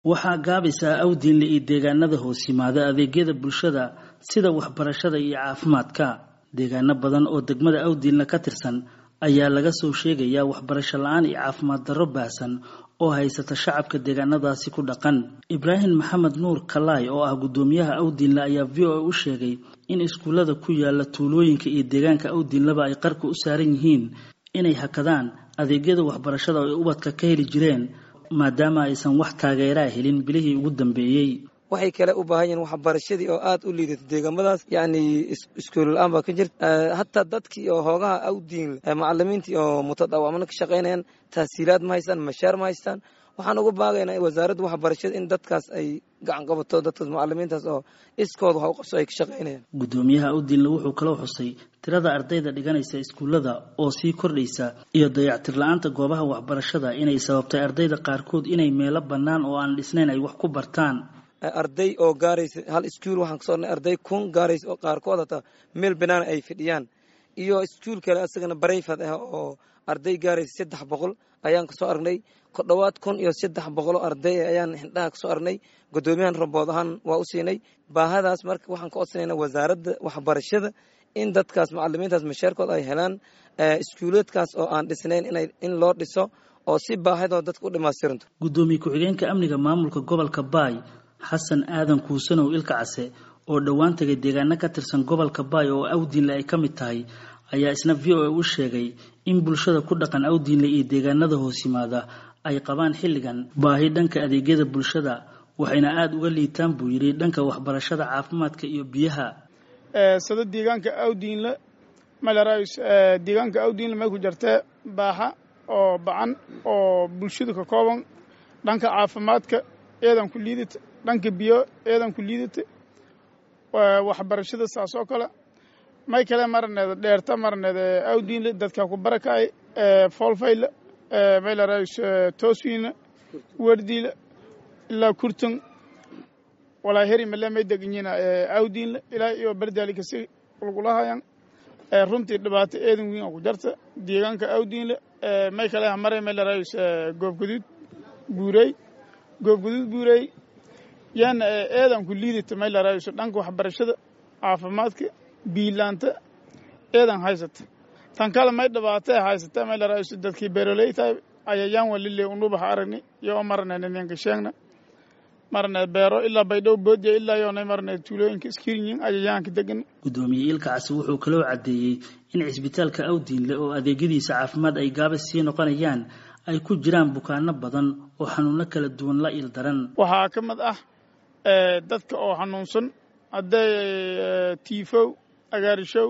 waxaa gaabaysaa awdiinle iyo deegaanada hoos yimaada adeegyada bulshada sida waxbarashada iyo caafimaadka deegaano badan oo degmada awdiinle ka tirsan ayaa laga soo sheegayaa waxbarasho la-aan iyo caafimaad darro baahsan oo haysata shacabka deegaanadaasi ku dhaqan ibraahim maxamed nuur kalaay oo ah guddoomiyaha awdiinle ayaa v o a u sheegay in iskuullada ku yaala tuulooyinka iyo deegaanka awdiinleba ay qarka u saaran yihiin inay hakadaan adeegyada waxbarashada oo ay ubadka ka heli jireen maadaama aysan wax taageeraa helin bilihii ugu dambeeyey waxay kale u baahan yihiin waxbarashadii oo aad u liidato deegaamadaas yacni iskuul la-aan baa ka jirta hataa dadkii oo hoogaha awdiin macalimiintii oo mutadawacmana ka shaqaynayaan tahsiilaad ma haystaan mashaar ma haystaan waxaan uga baagaynaa wasaaradda waxbarashada in dadkaas ay gacan qabato dadkaas macalimiintaas oo iskooda wax u qabso ay ka shaqaynayaan guddoomiyaha awdiinle wuxuu kaloo xusay tirada ardayda dhiganaysa iskuullada oo sii kordhaysa iyo dayactir la-aanta goobaha waxbarashada inay sababtay ardayda qaarkood inay meelo bannaan oo aan dhisnayn ay wax ku bartaan arday oo gaaraysa hal iskuul waxaan kasoo ornay arday kun gaaraysa oo qaarkood hataa meel banaan ay fidhiyaan iyo iskuul kale asagana barayfad ah oo arday gaaraysa saddex boqol ayaan kasoo aragnay ku dhowaad kun iyo saddex boqol oo arday ayaan xindhaha kasoo aragnay guddoomiyahan rabood ahaan waa u siinay baahadaas marka waxaan ka codsanayna wasaaradda waxbarashada in dadkaas macalimiintaas mashaarkood ay helaan iskuuleedkaas oo aan dhisnayn in loo dhiso oo si baahidoo dadka u dhimaatiranto guddoomiye ku-xigeenka amniga maamulka gobolka baay xasan aadan kuusanow ilka case oo dhowaan tegay deegaano ka tirsan gobolka baay oo awdiinle ay ka mid tahay ayaa isna v o a u sheegay in bulshada ku dhaqan awdiinle iyo deegaanada hoos yimaada ay qabaan xilligan baahi dhanka adeegyada bulshada waxayna aada uga liitaan buu yidhi dhanka waxbarashada caafimaadka iyo biyaha sida deegaanka awdiinle malarays deegaanka awdiinle may ku jirtee baaxa oo bacan oo bulshadu ka kooban dhanka caafimaadka eedan ku liidata dhanka biyo eedan ku liidata waxbarashada saas oo kale may kale marneeda dheerta marneeda awdiinle dadka ku barakacay foolfayle maylarays tooswiina werdiile ilaa kurtun walaa heri male may deganyiina awdiinle ilaa iyo bardaali kasi kulkulahayan runtii dhibaato eedan weyn oo ku jarta deegaanka awdiinle may kale mare maylarays goobgaduud buurey goobgaduud buurey yaana eedan ku liidata may larayso dhanka waxbarashada caafimaadka biilaanta eedan haysata tan kale may dhibaata haysata may larayso dadkii beeroleytahay ayayaan walile unubaha aragni iyo marneed ninka sheegna marneed beero ilaa baydhow boodiya ilaa yoonay marneed tuulooyinka iskirinyin ayayaanka degan guddoomiye ilka casi wuxuu kaloo caddeeyey in cisbitaalka awdiinle oo adeegyadiisa caafimaad ay gaabas sii noqonayaan ay ku jiraan bukaano badan oo xanuuno kala duwan la il daran waxaa ka mid ah dadka oo xanuunsan hadday tiifow agaarishow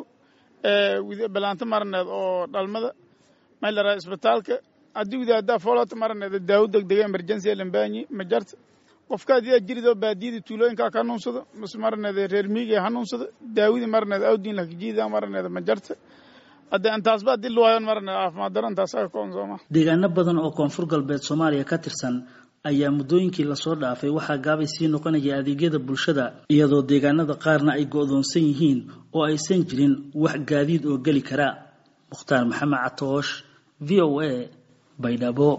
balaanto marneed oo dhalmada may laraa isbitaalka haddii wadaaddaa foolata marneed daawo degdega emergency lambaanyi ma jarta qofka haddii jiridoo baadiyada tuulooyinkaa ka hanuunsado mise marneed reer miiga hanuunsado daawadii marneed awdiin lakajiida marneed ma jarta haddee intaasba haddii luwayan marneed caafimaad daro intaas aga koon sooma deegaano badan oo koonfur galbeed soomaaliya ka tirsan ayaa muddooyinkii lasoo dhaafay waxaa gaabay sii noqonaya adeegyada bulshada iyadoo deegaanada qaarna ay go'doonsan yihiin oo aysan jirin wax gaadiid oo geli kara mukhtaar maxamed catoosh v o a baydhabo